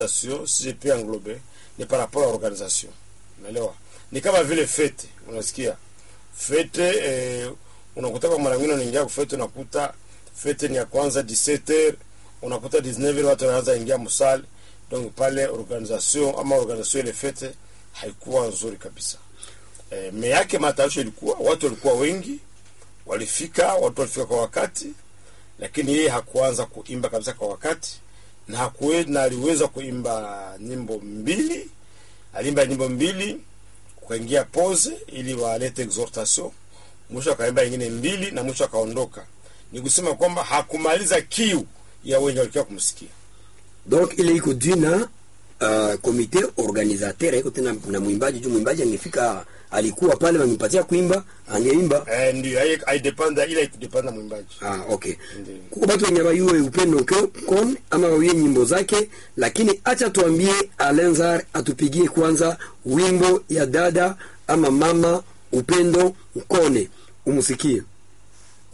organisation si je peux englober ni par rapport à organisation unaelewa ni kama vile fete unasikia fete eh, unakuta kwa mara nyingine unaingia kufete unakuta fete ni ya kwanza 17h unakuta 19h watu wanaanza ingia msali donc pale organisation ama organisation ile fete haikuwa nzuri kabisa eh, me yake matayarisho ilikuwa watu walikuwa wengi walifika watu walifika kwa wakati lakini yeye hakuanza kuimba kabisa kwa wakati na hakuwe, na aliweza kuimba nyimbo mbili aliimba nyimbo mbili kukaingia pose ili walete exhortation mwisho akaimba ingine mbili na mwisho akaondoka ni kusema kwamba hakumaliza kiu ya wenye walikuwa kumsikia donc ile iko jina uh, komite organisateur iko tena na mwimbaji juu mwimbaji angefika alikuwa pale wangempatia kuimba angeimba eh, ndio hai- haidependa ile haikudependa mwimbaji ah, okay Ndiyo. kuko batu wenye bayuwe upendo ke- kon ama bawie nyimbo zake lakini acha tuambie alenzar atupigie kwanza wimbo ya dada ama mama upendo mkone umsikie